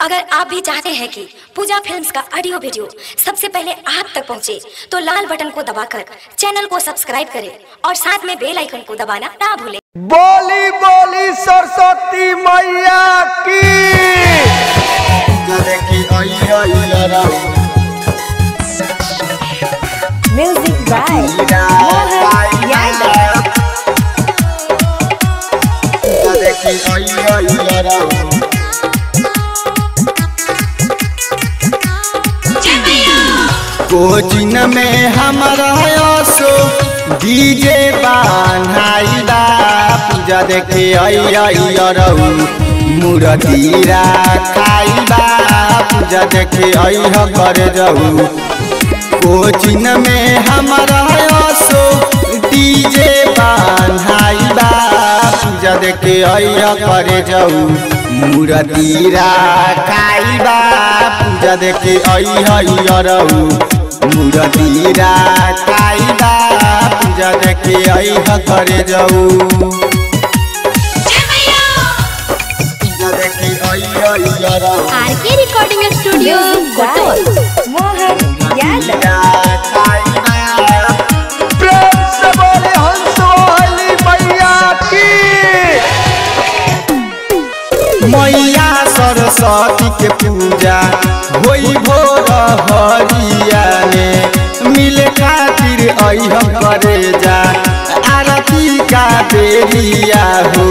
अगर आप भी चाहते हैं कि पूजा फिल्म्स का ऑडियो वीडियो सबसे पहले आप तक पहुंचे, तो लाल बटन को दबाकर चैनल को सब्सक्राइब करें और साथ में बेल आइकन को दबाना ना भूलें बोली बोली सरस्वती मैया की Music by Mohan Yadav. Cochin में हमारा सो डीजे बान्हाई बा पूजा देखे अयरऊ मूर्तिरा खाई बा पूजा देखे अह कर जाऊ कोचिन में हमारा सो डीजे बान्हाई बा पूजा देखे अह कर जाऊ मूर्तिरा खाई बा पूजा देखे अयरऊ मूर्तिरा खाई बा पूजा देखे अह कर जाऊ पूजा देखे अयरऊ RK Recording Studio, Kotol. Mohan Yadav. प्रेम से बोले हंस वाली मैया की मैया सरस्वती के पूजा होई भोर हरिया ने मिले खातिर अह करे जा आरती का बेरिया हो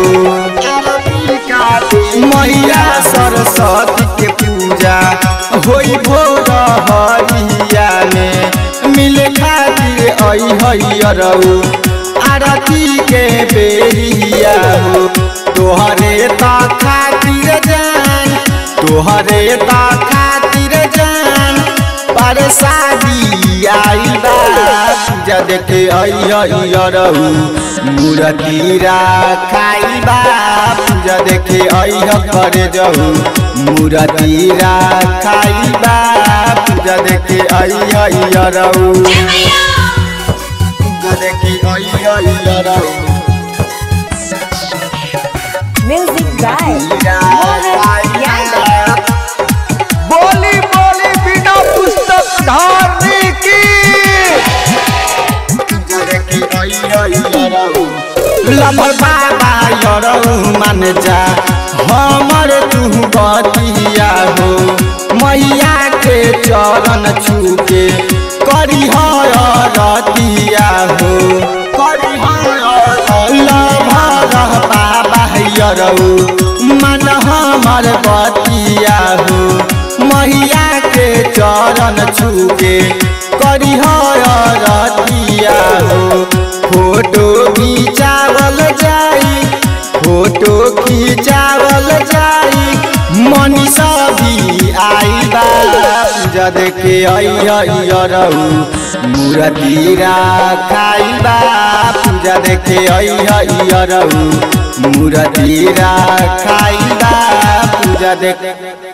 मैया सरस्वती के पूजा होई भोर हरिया ने मिले खातिर अहरऊ आरती के बेरिया हो तोहरे ता खातिर जान तोहरे ता खातिर जान पर शादी आई बा पूजा देखे अयरऊ मूर्तिरा खाई बा पूजा देखे अह कर जाऊ मूर्तिरा खाई बा पूजा देखे अयरऊ पूजा देखे अयरऊ Music by Mohan Yadav. बोली बोली बिना पुस्तक धारने की लमर बाबा यरऊ मान जा हमर तू बतिया हो मैया के चरण छूके करी रतिया हो करी लभर बाबा यरऊ मन हमर बतिया हो मैया के चरण छूके करी रतिया हो फोटो खिंचावल जाई फोटो खिंचावल जाई मनीषा भी आई बा पूजा देखे अयरऊ मूर्तिरा खाई बा पूजा देखे अयरऊ मूर्तिरा खाई बा पूजा देखे